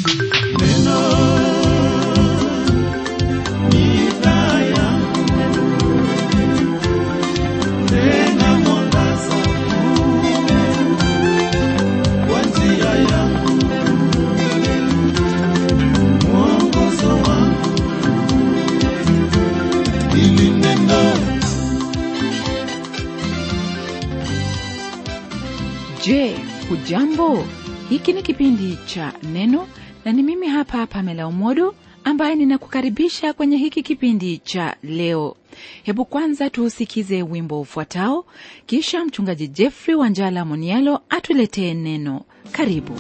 Je, hujambo? Hiki ni kipindi cha Neno na ni mimi hapa Pamela Umodo ambaye ninakukaribisha kwenye hiki kipindi cha leo. Hebu kwanza tuusikize wimbo ufuatao, kisha mchungaji Jeffrey Wanjala Monialo atuletee neno. Karibu.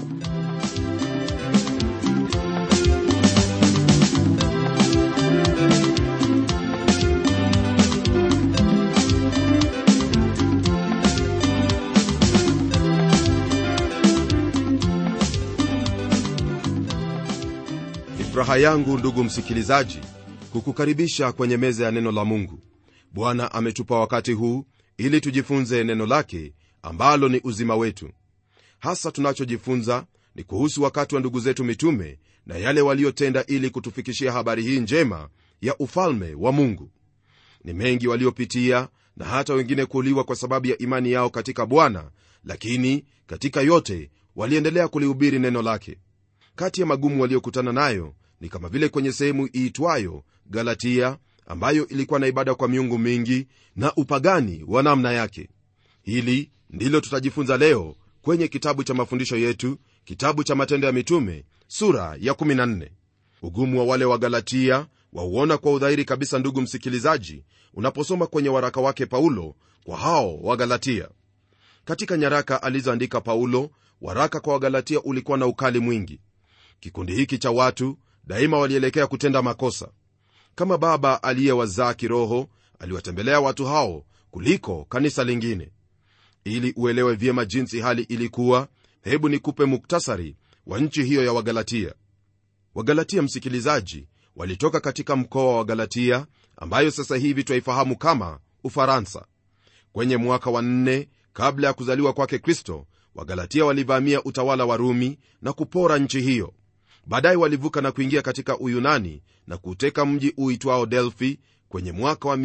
Ni furaha yangu ndugu msikilizaji kukukaribisha kwenye meza ya neno la mungu bwana ametupa wakati huu ili tujifunze neno lake ambalo ni uzima wetu hasa tunachojifunza ni kuhusu wakati wa ndugu zetu mitume na yale waliotenda ili kutufikishia habari hii njema ya ufalme wa mungu ni mengi waliopitia na hata wengine kuuliwa kwa sababu ya imani yao katika bwana lakini katika yote waliendelea kulihubiri neno lake kati ya magumu waliokutana nayo ni kama vile kwenye sehemu iitwayo galatia ambayo ilikuwa na ibada kwa miungu mingi na upagani wa namna yake hili ndilo tutajifunza leo kwenye kitabu cha mafundisho yetu kitabu cha matendo ya mitume sura ya 14 ugumu wa wale wa galatia wauona kwa udhahiri kabisa ndugu msikilizaji unaposoma kwenye waraka wake paulo kwa hao wa galatia katika nyaraka alizoandika paulo waraka kwa wagalatia ulikuwa na ukali mwingi kikundi hiki cha watu daima walielekea kutenda makosa kama baba aliyewazaa kiroho aliwatembelea watu hao kuliko kanisa lingine ili uelewe vyema jinsi hali ilikuwa hebu nikupe muktasari wa nchi hiyo ya wagalatia wagalatia msikilizaji walitoka katika mkoa wa galatia ambayo sasa hivi twaifahamu kama ufaransa kwenye mwaka wa nne kabla ya kuzaliwa kwake kristo wagalatia walivamia utawala wa rumi na kupora nchi hiyo baadaye walivuka na kuingia katika uyunani na kuuteka mji uitwao delfi kwenye mwaka wa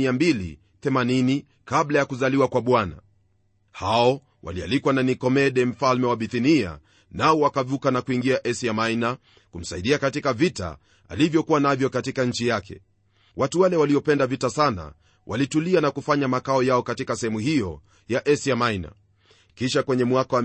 280 kabla ya kuzaliwa kwa bwana hao walialikwa na nikomede mfalme wa bithinia nao wakavuka na kuingia asia maina kumsaidia katika vita alivyokuwa navyo katika nchi yake watu wale waliopenda vita sana walitulia na kufanya makao yao katika sehemu hiyo ya asia maina kisha kwenye mwaka wa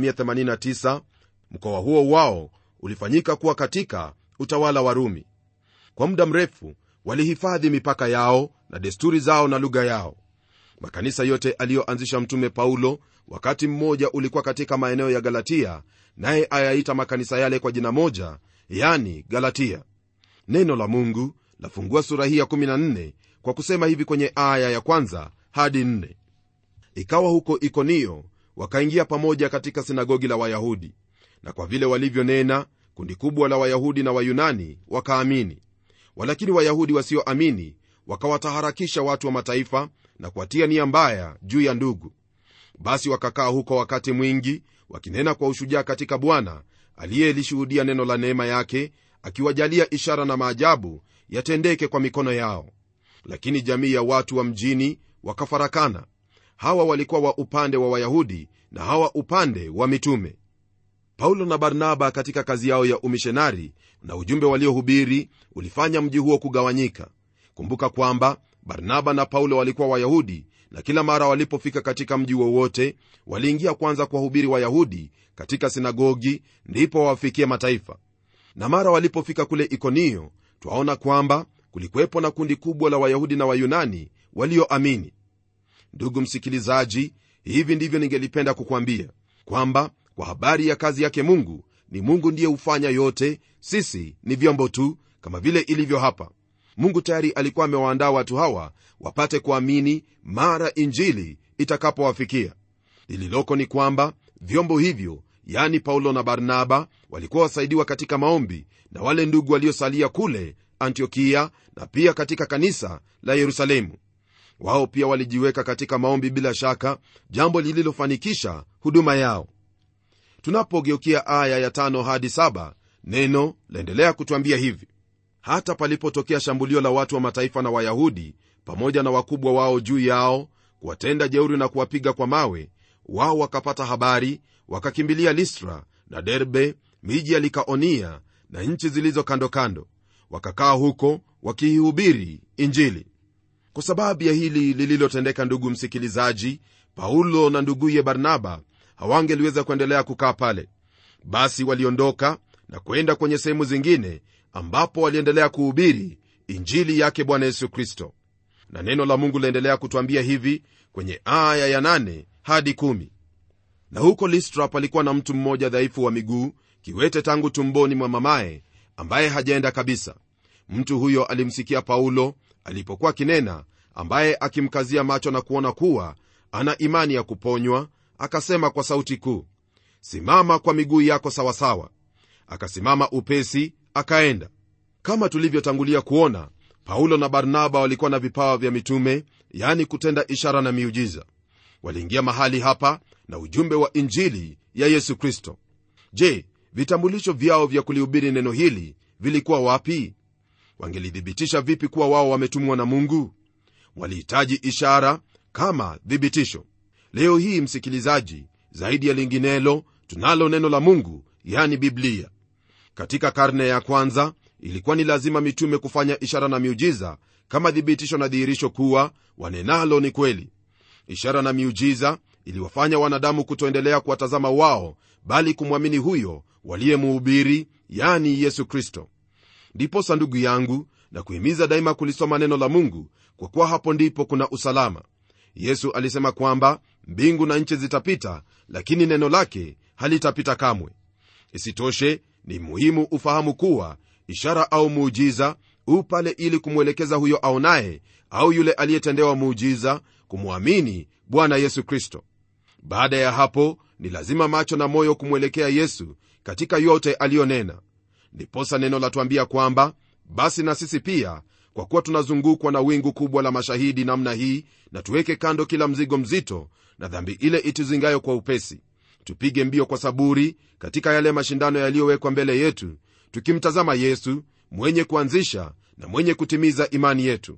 189 mkoa huo wao ulifanyika kuwa katika utawala wa rumi kwa muda mrefu walihifadhi mipaka yao na desturi zao na lugha yao makanisa yote aliyoanzisha mtume paulo wakati mmoja ulikuwa katika maeneo ya galatia naye ayaita makanisa yale kwa jina moja yani galatia neno la mungu lafungua sura hii ya 14 kwa kusema hivi kwenye aya ya kwanza hadi 4 ikawa huko ikonio wakaingia pamoja katika sinagogi la wayahudi na kwa vile walivyonena kundi kubwa la wayahudi na wayunani wakaamini walakini wayahudi wasioamini wakawataharakisha watu wa mataifa na kuwatia nia mbaya juu ya ndugu basi wakakaa huko wakati mwingi wakinena kwa ushujaa katika bwana aliyelishuhudia neno la neema yake akiwajalia ishara na maajabu yatendeke kwa mikono yao lakini jamii ya watu wa mjini wakafarakana hawa walikuwa wa upande wa wayahudi na hawa upande wa mitume paulo na barnaba katika kazi yao ya umishonari na ujumbe waliohubiri ulifanya mji huo kugawanyika kumbuka kwamba barnaba na paulo walikuwa wayahudi na kila mara walipofika katika mji wowote waliingia kwanza kuwahubiri wayahudi katika sinagogi ndipo wawafikie mataifa na mara walipofika kule ikonio twaona kwamba kulikuwepo na kundi kubwa la wayahudi na wayunani walioamini ndugu msikilizaji hivi ndivyo ningelipenda kukwambia kwamba kwa habari ya kazi yake mungu ni mungu ndiye hufanya yote sisi ni vyombo tu kama vile ilivyo hapa mungu tayari alikuwa amewaandaa watu hawa wapate kuamini mara injili itakapowafikia lililoko ni kwamba vyombo hivyo yani paulo na barnaba walikuwa wasaidiwa katika maombi na wale ndugu waliosalia kule antiokia na pia katika kanisa la yerusalemu wao pia walijiweka katika maombi bila shaka jambo lililofanikisha huduma yao tunapogeukia aya ya tano hadi saba neno laendelea kutwambia hivi hata palipotokea shambulio la watu wa mataifa na wayahudi pamoja na wakubwa wao juu yao kuwatenda jeuri na kuwapiga kwa mawe wao wakapata habari wakakimbilia listra na derbe miji ya likaonia na nchi zilizo kando kando wakakaa huko wakiihubiri injili kwa sababu ya hili lililotendeka ndugu msikilizaji paulo na nduguye barnaba hawangeliweza kuendelea kukaa pale basi waliondoka na kwenda kwenye sehemu zingine ambapo waliendelea kuhubiri injili yake bwana yesu kristo na neno la mungu laendelea kutwambia hivi kwenye aya ya 8 hadi 1 na huko listra palikuwa na mtu mmoja dhaifu wa miguu kiwete tangu tumboni mwa mamaye ambaye hajaenda kabisa mtu huyo alimsikia paulo alipokuwa kinena ambaye akimkazia macho na kuona kuwa ana imani ya kuponywa akasema kwa sauti kuu simama kwa miguu yako sawasawa akasimama upesi akaenda kama tulivyotangulia kuona paulo na barnaba walikuwa na vipawa vya mitume yani kutenda ishara na miujiza waliingia mahali hapa na ujumbe wa injili ya yesu kristo je vitambulisho vyao vya kulihubiri neno hili vilikuwa wapi wangelithibitisha vipi kuwa wao wametumwa na mungu walihitaji ishara kama thibitisho leo hii msikilizaji zaidi ya linginelo tunalo neno la mungu yani biblia katika karne ya kwanza ilikuwa ni lazima mitume kufanya ishara na miujiza kama thibitisho na dhihirisho kuwa wanenalo ni kweli ishara na miujiza iliwafanya wanadamu kutoendelea kuwatazama wao bali kumwamini huyo waliyemuhubiri yani yesu kristo ndiposa ndugu yangu na kuhimiza daima kulisoma neno la mungu kwa kuwa hapo ndipo kuna usalama yesu alisema kwamba mbingu na nchi zitapita lakini neno lake halitapita kamwe isitoshe ni muhimu ufahamu kuwa ishara au muujiza u pale ili kumwelekeza huyo aonaye au yule aliyetendewa muujiza kumwamini bwana yesu kristo baada ya hapo ni lazima macho na moyo kumwelekea yesu katika yote aliyonena ndiposa neno latuambia kwamba basi na sisi pia kwa kuwa tunazungukwa na wingu kubwa la mashahidi namna hii na tuweke kando kila mzigo mzito na dhambi ile ituzingayo kwa upesi tupige mbio kwa saburi katika yale mashindano yaliyowekwa mbele yetu tukimtazama yesu mwenye kuanzisha na mwenye kutimiza imani yetu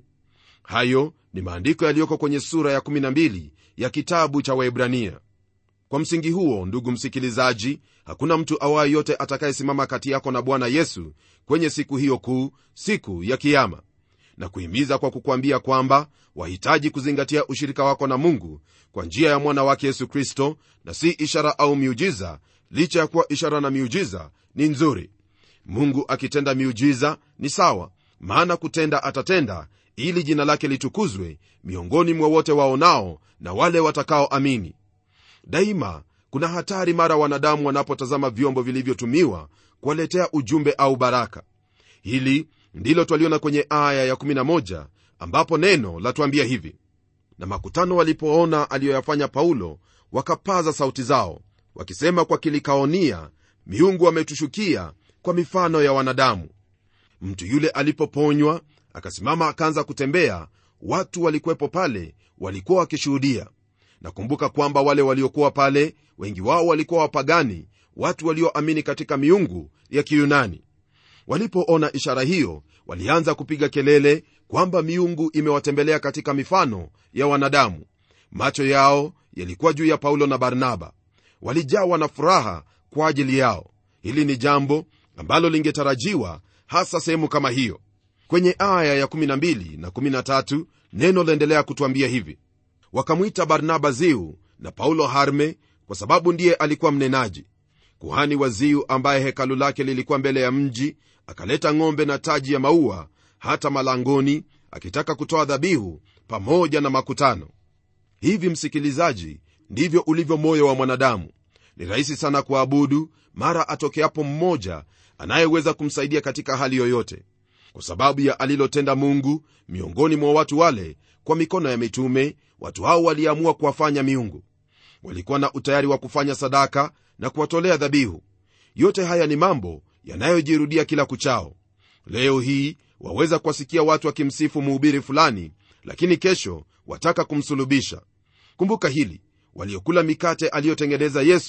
hayo ni maandiko yaliyoko kwenye sura ya 12 ya kitabu cha waebrania kwa msingi huo ndugu msikilizaji hakuna mtu awaye yote atakayesimama kati yako na bwana yesu kwenye siku hiyo kuu siku ya kiama na kuhimiza kwa kukwambia kwamba wahitaji kuzingatia ushirika wako na mungu kwa njia ya mwana wake yesu kristo na si ishara au miujiza licha ya kuwa ishara na miujiza ni nzuri mungu akitenda miujiza ni sawa maana kutenda atatenda ili jina lake litukuzwe miongoni mwa wote waonao na wale watakaoamini daima kuna hatari mara wanadamu wanapotazama vyombo vilivyotumiwa kuwaletea ujumbe au baraka hili ndilo twaliona kwenye aya ya11 ambapo neno latuambia hivi na makutano walipoona aliyoyafanya paulo wakapaza sauti zao wakisema kwa kilikaonia miungu ametushukia kwa mifano ya wanadamu mtu yule alipoponywa akasimama akaanza kutembea watu walikuwepo pale walikuwa wakishuhudia nakumbuka kwamba wale waliokuwa pale wengi wao walikuwa wapagani watu walioamini katika miungu ya kiyunani walipoona ishara hiyo walianza kupiga kelele kwamba miungu imewatembelea katika mifano ya wanadamu macho yao yalikuwa juu ya paulo na barnaba walijawa na furaha kwa ajili yao hili ni jambo ambalo lingetarajiwa hasa sehemu kama hiyo kwenye aya ya 12 na 13 neno laendelea kutwambia hivi wakamwita barnaba ziu na paulo harme kwa sababu ndiye alikuwa mnenaji kuhani wa ziu ambaye hekalu lake lilikuwa mbele ya mji akaleta ng'ombe na taji ya maua hata malangoni akitaka kutoa dhabihu pamoja na makutano hivi msikilizaji ndivyo ulivyo moyo wa mwanadamu ni rahisi sana kuabudu mara atokeapo mmoja anayeweza kumsaidia katika hali yoyote kwa sababu ya alilotenda mungu miongoni mwa watu wale kwa mikono ya mitume watu hao waliamua kuwafanya miungu walikuwa na utayari wa kufanya sadaka na kuwatolea dhabihu yote haya ni mambo yanayojirudia kila kuchao leo hii waweza kuwasikia watu wakimsifu mhubiri fulani lakini kesho wataka kumsulubisha kumbuka hili waliokula mikate aliyotengeneza yesu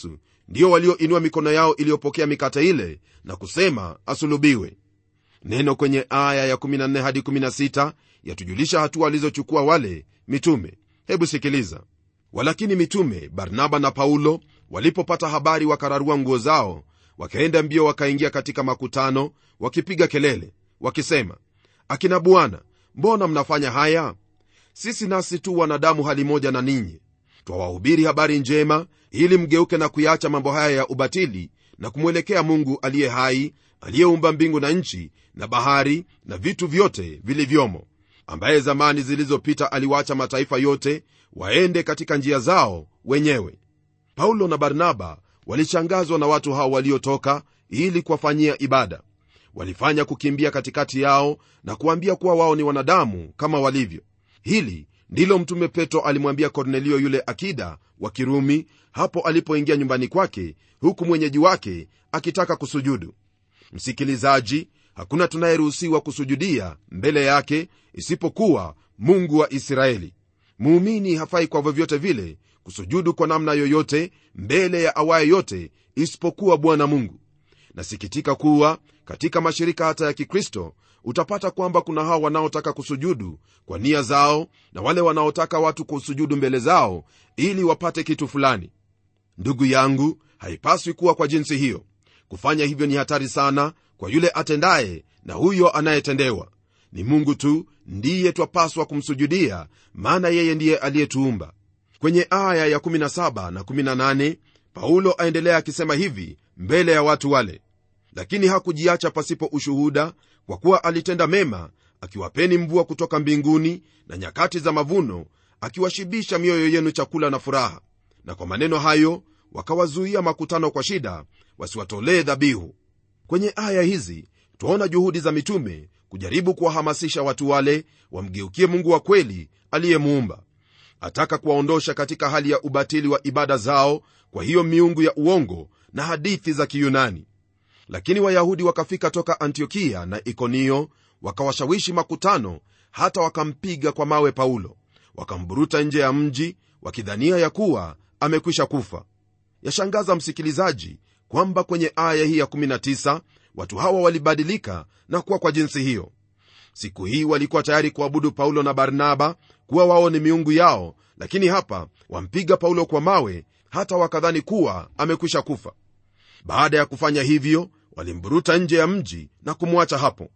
ndio walioinua mikono yao iliyopokea mikate ile na kusema asulubiwe neno kwenye aya ya 14 hadi 16 yatujulisha hatua walizochukua wale mitume hebu sikiliza walakini mitume barnaba na paulo walipopata habari wakararua nguo zao wakaenda mbio wakaingia katika makutano wakipiga kelele wakisema akina bwana mbona mnafanya haya sisi nasi tu wanadamu hali moja na ninyi twawahubiri habari njema ili mgeuke na kuyaacha mambo haya ya ubatili na kumwelekea mungu aliye hai aliyeumba mbingu na nchi na bahari na vitu vyote vilivyomo ambaye zamani zilizopita aliwaacha mataifa yote waende katika njia zao wenyewe paulo na barnaba walishangazwa na watu hao waliotoka ili kuwafanyia ibada walifanya kukimbia katikati yao na kuambia kuwa wao ni wanadamu kama walivyo hili ndilo mtume petro alimwambia kornelio yule akida wa kirumi hapo alipoingia nyumbani kwake huku mwenyeji wake akitaka kusujudu msikilizaji hakuna tunayeruhusiwa kusujudia mbele yake isipokuwa mungu wa israeli muumini hafai kwa vyovyote vile kusujudu kwa namna yoyote mbele ya awaye yote isipokuwa bwana mungu nasikitika kuwa katika mashirika hata ya kikristo utapata kwamba kuna hao wanaotaka kusujudu kwa nia zao na wale wanaotaka watu kusujudu mbele zao ili wapate kitu fulani ndugu yangu haipaswi kuwa kwa jinsi hiyo kufanya hivyo ni hatari sana kwa yule atendaye na huyo anayetendewa ni mungu tu ndiye twapaswa kumsujudia maana yeye ndiye aliyetuumba kwenye aya ya 17 na 18 paulo aendelea akisema hivi mbele ya watu wale lakini hakujiacha pasipo ushuhuda kwa kuwa alitenda mema akiwapeni mvua kutoka mbinguni na nyakati za mavuno akiwashibisha mioyo yenu chakula na furaha na kwa maneno hayo wakawazuia makutano kwa shida wasiwatolee dhabihu kwenye aya hizi twaona juhudi za mitume kujaribu kuwahamasisha watu wale wamgeukie mungu wa kweli aliyemuumba ataka kuwaondosha katika hali ya ubatili wa ibada zao kwa hiyo miungu ya uongo na hadithi za kiyunani lakini wayahudi wakafika toka antiokia na ikonio wakawashawishi makutano hata wakampiga kwa mawe paulo wakamburuta nje ya mji wakidhania ya kuwa amekwisha kufa yashangaza msikilizaji kwamba kwenye aya hii ya 19 watu hawa walibadilika na kuwa kwa jinsi hiyo siku hii walikuwa tayari kuabudu paulo na barnaba kuwa wao ni miungu yao lakini hapa wampiga paulo kwa mawe hata wakadhani kuwa amekwisha kufa baada ya kufanya hivyo walimburuta nje ya mji na kumwacha hapo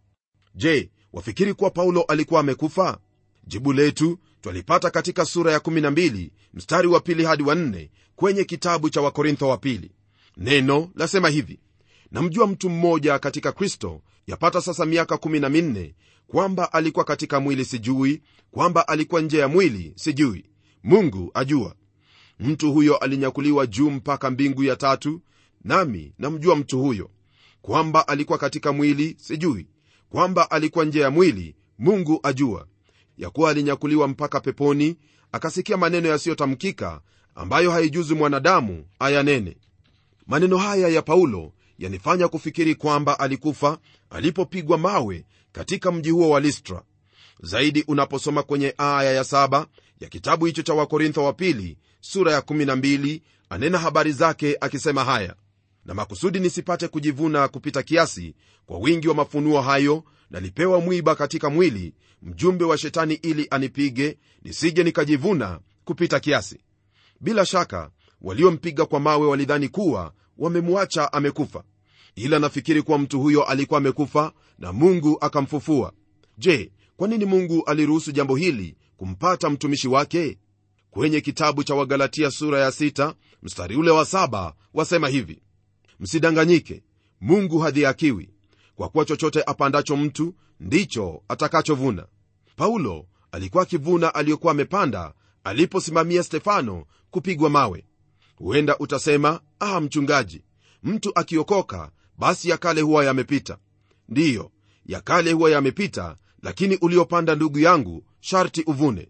je wafikiri kuwa paulo alikuwa amekufa jibu letu twalipata katika sura ya 12 mstari wa pili hadi wa 4 kwenye kitabu cha wakorintho wa pili neno lasema hivi namjua mtu mmoja katika kristo yapata sasa miaka 14 kwamba alikuwa katika mwili sijui kwamba alikuwa nje ya mwili sijui mungu ajua mtu huyo alinyakuliwa juu mpaka mbingu ya tatu nami namjua mtu huyo kwamba alikuwa katika mwili sijui kwamba alikuwa nje ya mwili mungu ajua ya kuwa alinyakuliwa mpaka peponi akasikia maneno yasiyotamkika ambayo haijuzi mwanadamu ayanene maneno haya ya paulo yanifanya kufikiri kwamba alikufa alipopigwa mawe katika mji huo wa listra zaidi unaposoma kwenye aya ya saba ya kitabu hicho cha wakorintho wa pili sura ya 12 anena habari zake akisema haya na makusudi nisipate kujivuna kupita kiasi kwa wingi wa mafunuo hayo nalipewa mwiba katika mwili mjumbe wa shetani ili anipige nisije nikajivuna kupita kiasi bila shaka waliompiga kwa mawe walidhani kuwa wamemwacha amekufa ila nafikiri kuwa mtu huyo alikuwa amekufa na mungu akamfufua je kwa nini mungu aliruhusu jambo hili kumpata mtumishi wake kwenye kitabu cha wagalatia sura ya 6 mstari ule wa 7 wasema hivi msidanganyike mungu hadhiakiwi kwa kuwa chochote apandacho mtu ndicho atakachovuna paulo alikuwa akivuna aliyokuwa amepanda aliposimamia stefano kupigwa mawe huenda utasema ah mchungaji mtu akiokoka basi ya kale huwa yamepita ndiyo ya kale huwa yamepita lakini uliopanda ndugu yangu sharti uvune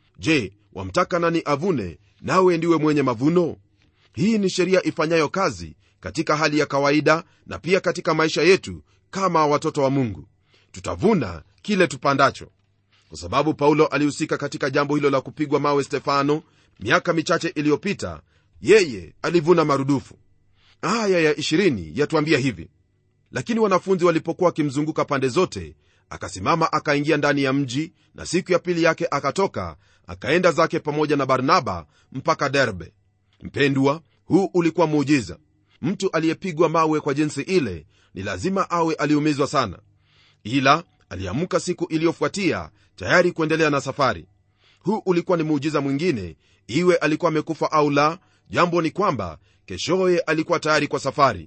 je wamtaka nani avune nawe ndiwe mwenye mavuno hii ni sheria ifanyayo kazi katika hali ya kawaida na pia katika maisha yetu kama watoto wa mungu tutavuna kile tupandacho kwa sababu paulo alihusika katika jambo hilo la kupigwa mawe stefano miaka michache iliyopita yeye alivuna marudufu aya ya 20 yatuambia hivi lakini wanafunzi walipokuwa wakimzunguka pande zote akasimama akaingia ndani ya mji na siku ya pili yake akatoka akaenda zake pamoja na barnaba mpaka derbe mpendwa huu ulikuwa muujiza mtu aliyepigwa mawe kwa jinsi ile ni lazima awe aliumizwa sana ila aliamka siku iliyofuatia tayari kuendelea na safari huu ulikuwa ni muujiza mwingine iwe alikuwa amekufa au la jambo ni kwamba keshoye alikuwa tayari kwa safari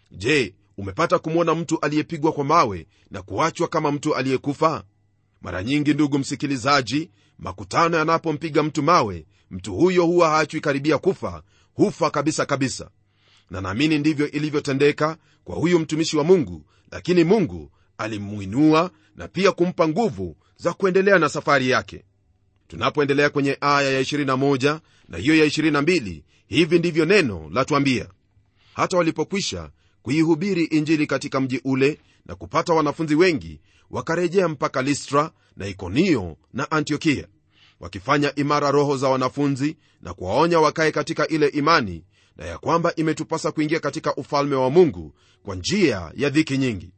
je umepata kumwona mtu aliyepigwa kwa mawe na kuachwa kama mtu aliyekufa mara nyingi ndugu msikilizaji makutano yanapompiga mtu mawe mtu huyo huwa haachwi karibia kufa hufa kabisa kabisa na naamini ndivyo ilivyotendeka kwa huyu mtumishi wa mungu lakini mungu alimwinua na pia kumpa nguvu za kuendelea na safari yake tunapoendelea kwenye aya ya 21 na hiyo ya 22 hivi ndivyo neno latwambia hata walipokwisha kuihubiri injili katika mji ule na kupata wanafunzi wengi wakarejea mpaka listra na ikonio na antiokia wakifanya imara roho za wanafunzi na kuwaonya wakae katika ile imani na ya kwamba imetupasa kuingia katika ufalme wa mungu kwa njia ya dhiki nyingi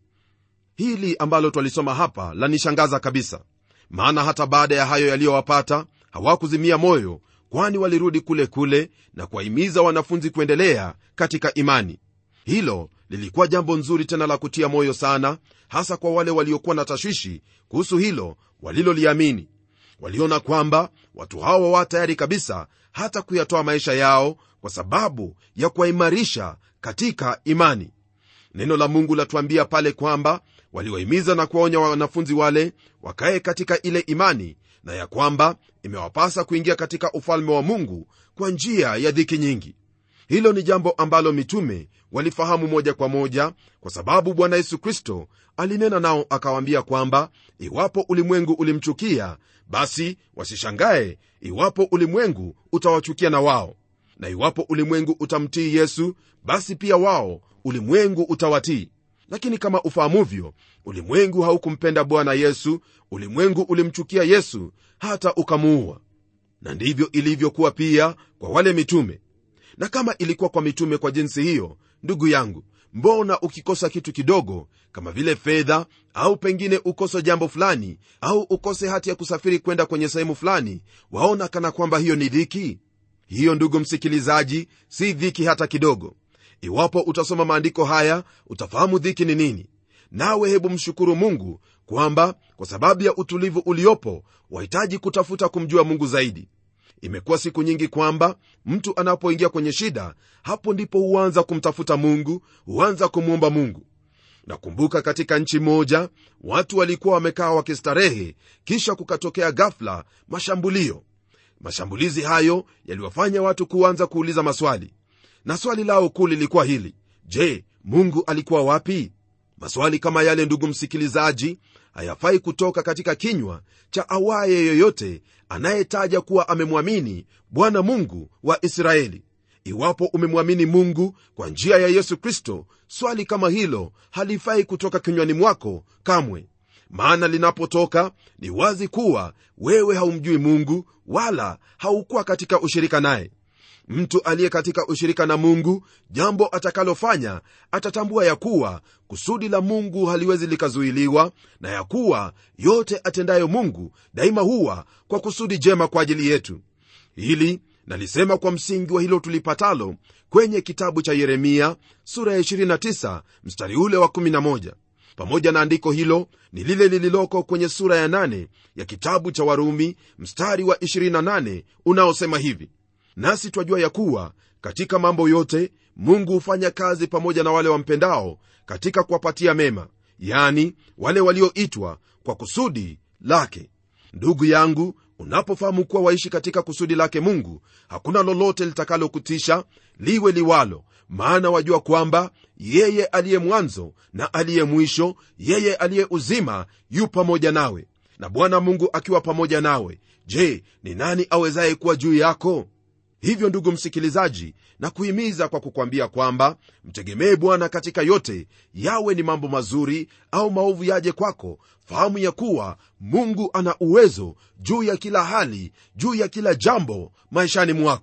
hili ambalo twalisoma hapa lanishangaza kabisa maana hata baada ya hayo yaliyowapata hawakuzimia moyo kwani walirudi kule kule na kuwahimiza wanafunzi kuendelea katika imani hilo lilikuwa jambo nzuri tena la kutia moyo sana hasa kwa wale waliokuwa na tashwishi kuhusu hilo waliloliamini waliona kwamba watu hawa wa tayari kabisa hata kuyatoa maisha yao kwa sababu ya kuwaimarisha katika imani neno la mungu latuambia pale kwamba waliwahimiza na kuwaonya wanafunzi wale wakaye katika ile imani na ya kwamba imewapasa kuingia katika ufalme wa mungu kwa njia ya dhiki nyingi hilo ni jambo ambalo mitume walifahamu moja kwa moja kwa sababu bwana yesu kristo alinena nao akawaambia kwamba iwapo ulimwengu ulimchukia basi wasishangae iwapo ulimwengu utawachukia na wao na iwapo ulimwengu utamtii yesu basi pia wao ulimwengu utawatii lakini kama ufahamuvyo ulimwengu haukumpenda bwana yesu ulimwengu ulimchukia yesu hata ukamuua na ndivyo ilivyokuwa pia kwa wale mitume na kama ilikuwa kwa mitume kwa jinsi hiyo ndugu yangu mbona ukikosa kitu kidogo kama vile fedha au pengine ukose jambo fulani au ukose hati ya kusafiri kwenda kwenye sehemu fulani waona kana kwamba hiyo ni dhiki hiyo ndugu msikilizaji si dhiki hata kidogo iwapo utasoma maandiko haya utafahamu dhiki ni nini nawe hebu mshukuru mungu kwamba kwa sababu ya utulivu uliopo wahitaji kutafuta kumjua mungu zaidi imekuwa siku nyingi kwamba mtu anapoingia kwenye shida hapo ndipo huanza kumtafuta mungu huanza kumwomba mungu nakumbuka katika nchi moja watu walikuwa wamekaa wakistarehe kisha kukatokea ghafla mashambulio mashambulizi hayo yaliwafanya watu kuanza kuuliza maswali na swali lao kuu lilikuwa hili je mungu alikuwa wapi maswali kama yale ndugu msikilizaji hayafai kutoka katika kinywa cha awaye yoyote anayetaja kuwa amemwamini bwana mungu wa israeli iwapo umemwamini mungu kwa njia ya yesu kristo swali kama hilo halifai kutoka kinywani mwako kamwe maana linapotoka ni wazi kuwa wewe haumjui mungu wala haukuwa katika ushirika naye mtu aliye katika ushirika na mungu jambo atakalofanya atatambua ya kuwa kusudi la mungu haliwezi likazuiliwa na ya kuwa yote atendayo mungu daima huwa kwa kusudi jema kwa ajili yetu hili nalisema kwa msingi wa hilo tulipatalo kwenye kitabu cha yeremia sura ya 29 mstari ule wa 11 pamoja na andiko hilo ni lile lililoko kwenye sura ya 8 ya kitabu cha warumi mstari wa 28 unaosema hivi nasi twajua ya kuwa katika mambo yote mungu hufanya kazi pamoja na wale wampendao katika kuwapatia mema yani wale walioitwa kwa kusudi lake ndugu yangu unapofahamu kuwa waishi katika kusudi lake mungu hakuna lolote litakalokutisha liwe liwalo maana wajua kwamba yeye aliye mwanzo na aliye mwisho yeye aliye uzima yu pamoja nawe na bwana mungu akiwa pamoja nawe je ni nani awezaye kuwa juu yako hivyo ndugu msikilizaji na kuhimiza kwa kukwambia kwamba mtegemee bwana katika yote yawe ni mambo mazuri au maovu yaje kwako fahamu ya kuwa mungu ana uwezo juu ya kila hali juu ya kila jambo maishani mwako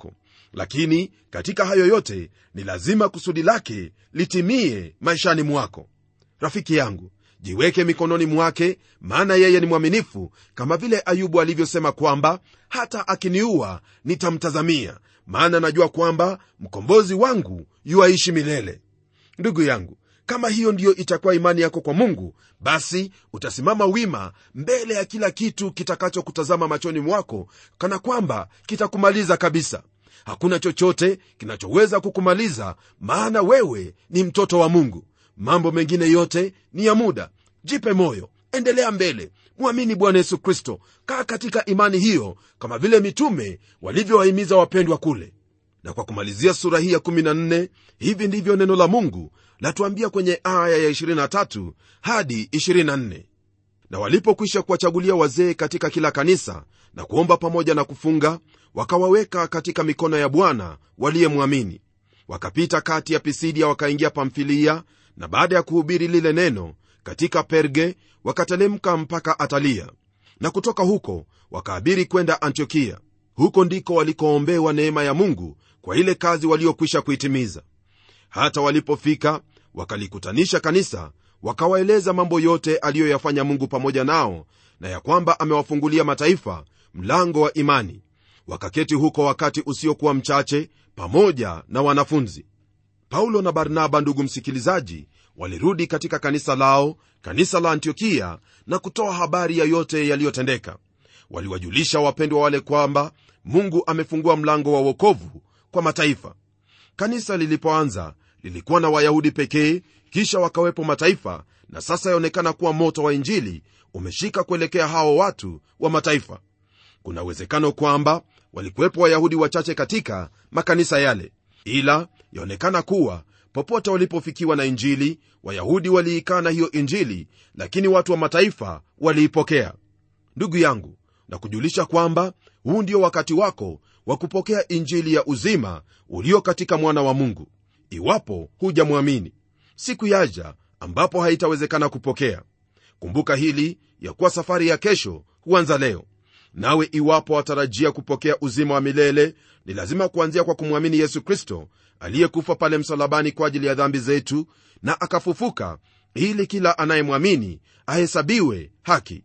lakini katika hayo yote ni lazima kusudi lake litimie maishani mwako rafiki yangu jiweke mikononi mwake maana yeye ni mwaminifu kama vile ayubu alivyosema kwamba hata akiniua nitamtazamia maana najua kwamba mkombozi wangu yuaishi milele ndugu yangu kama hiyo ndiyo itakuwa imani yako kwa mungu basi utasimama wima mbele ya kila kitu kitakachokutazama machoni mwako kana kwamba kitakumaliza kabisa hakuna chochote kinachoweza kukumaliza maana wewe ni mtoto wa mungu mambo mengine yote ni ya muda jipe moyo endelea mbele mwamini bwana yesu kristo kaa katika imani hiyo kama vile mitume walivyowahimiza wapendwa kule na kwa kumalizia sura hii ya 14 hivi ndivyo neno la mungu latuambia kwenye aya ya 23 hadi 24 na walipokwisha kuwachagulia wazee katika kila kanisa na kuomba pamoja na kufunga wakawaweka katika mikono ya bwana waliyemwamini wakapita kati ya pisidia wakaingia pamfilia na baada ya kuhubiri lile neno katika perge wakatelemka mpaka atalia na kutoka huko wakaabiri kwenda antiokia huko ndiko walikoombewa neema ya mungu kwa ile kazi waliokwisha kuitimiza hata walipofika wakalikutanisha kanisa wakawaeleza mambo yote aliyoyafanya mungu pamoja nao na ya kwamba amewafungulia mataifa mlango wa imani wakaketi huko wakati usiokuwa mchache pamoja na wanafunzi paulo na barnaba ndugu msikilizaji walirudi katika kanisa lao kanisa la antiokia na kutoa habari ya yote yaliyotendeka waliwajulisha wapendwa wale kwamba mungu amefungua mlango wa wokovu kwa mataifa kanisa lilipoanza lilikuwa na wayahudi pekee kisha wakawepo mataifa na sasa yaonekana kuwa moto wa injili umeshika kuelekea hao watu wa mataifa kuna uwezekano kwamba walikuwepo wayahudi wachache katika makanisa yale ila yaonekana kuwa popote walipofikiwa na injili wayahudi waliikana hiyo injili lakini watu wa mataifa waliipokea ndugu yangu na kujulisha kwamba huu ndio wakati wako wa kupokea injili ya uzima ulio katika mwana wa mungu iwapo hujamwamini siku yaja ambapo haitawezekana kupokea kumbuka hili ya kuwa safari ya kesho huanza leo nawe iwapo watarajia kupokea uzima wa milele ni lazima kuanzia kwa kumwamini yesu kristo aliyekufa pale msalabani kwa ajili ya dhambi zetu na akafufuka ili kila anayemwamini ahesabiwe haki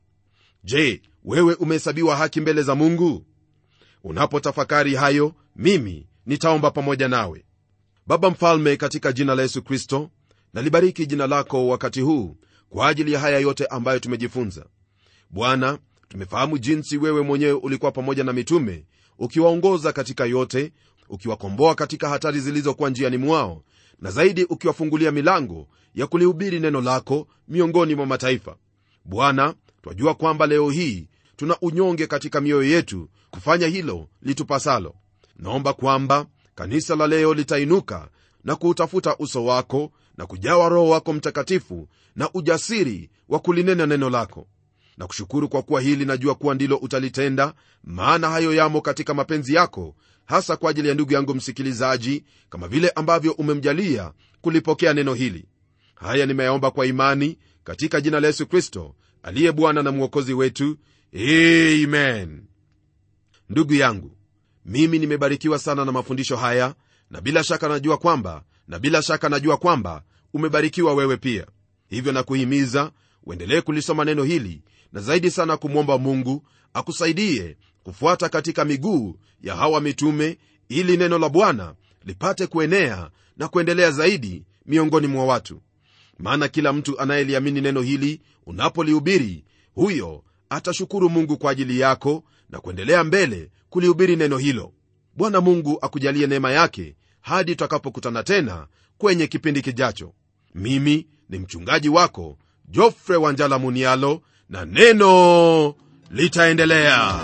je wewe umehesabiwa haki mbele za mungu unapotafakari hayo mimi nitaomba pamoja nawe baba mfalme katika jina la yesu kristo nalibariki jina lako wakati huu kwa ajili ya haya yote ambayo tumejifunza bwana tumefahamu jinsi wewe mwenyewe ulikuwa pamoja na mitume ukiwaongoza katika yote ukiwakomboa katika hatari zilizokuwa njiani mwao na zaidi ukiwafungulia milango ya kulihubiri neno lako miongoni mwa mataifa bwana twajua kwamba leo hii tuna unyonge katika mioyo yetu kufanya hilo litupasalo naomba kwamba kanisa la leo litainuka na kuutafuta uso wako na kujawa roho wako mtakatifu na ujasiri wa kulinena neno lako na kushukuru kwa kuwa hili najua kuwa ndilo utalitenda maana hayo yamo katika mapenzi yako hasa kwa ajili ya ndugu yangu msikilizaji kama vile ambavyo umemjalia kulipokea neno hili haya nimeyaomba kwa imani katika jina la yesu kristo aliye bwana na mwokozi wetu amen ndugu yangu mimi nimebarikiwa sana na mafundisho haya na bila shaka najua kwamba na bila shaka najua kwamba umebarikiwa wewe pia hivyo nakuhimiza uendelee kulisoma neno hili na zaidi sana kumwomba mungu akusaidie kufuata katika miguu ya hawa mitume ili neno la bwana lipate kuenea na kuendelea zaidi miongoni mwa watu maana kila mtu anayeliamini neno hili unapolihubiri huyo atashukuru mungu kwa ajili yako na kuendelea mbele kulihubiri neno hilo bwana mungu akujalie neema yake hadi tutakapokutana tena kwenye kipindi kijacho mimi ni mchungaji wako jofre wanjala munialo na neno litaendelea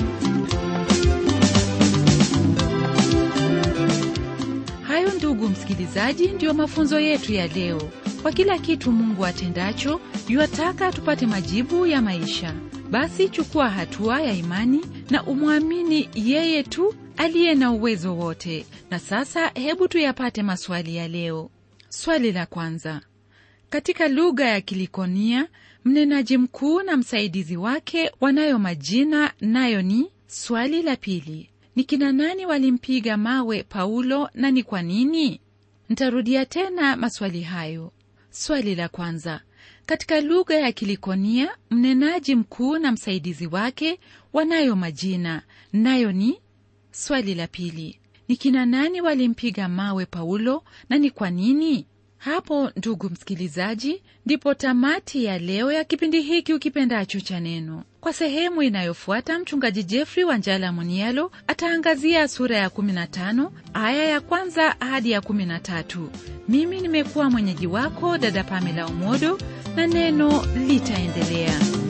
hayo ndugu msikilizaji ndiyo mafunzo yetu ya leo kwa kila kitu mungu atendacho yuwataka tupate majibu ya maisha basi chukua hatua ya imani na umwamini yeye tu aliye na uwezo wote na sasa hebu tuyapate maswali ya leo swali la kwanza katika lugha ya kilikonia mnenaji mkuu na msaidizi wake wanayo majina nayo ni swali la pili ni kina nani walimpiga mawe Paulo na ni kwa nini? Ntarudia tena maswali hayo. Swali la kwanza, katika lugha ya Kilikonia mnenaji mkuu na msaidizi wake wanayo majina, nayo ni. Swali la pili, ni kina nani walimpiga mawe Paulo na ni kwa nini? Hapo ndugu msikilizaji, ndipo tamati ya leo ya kipindi hiki ukipendacho cha Neno. Kwa sehemu inayofuata, mchungaji Jeffrey Wanjala Munialo ataangazia sura ya 15 aya ya kwanza hadi ya 13. Mimi nimekuwa mwenyeji wako dada Pamela Omodo na neno litaendelea.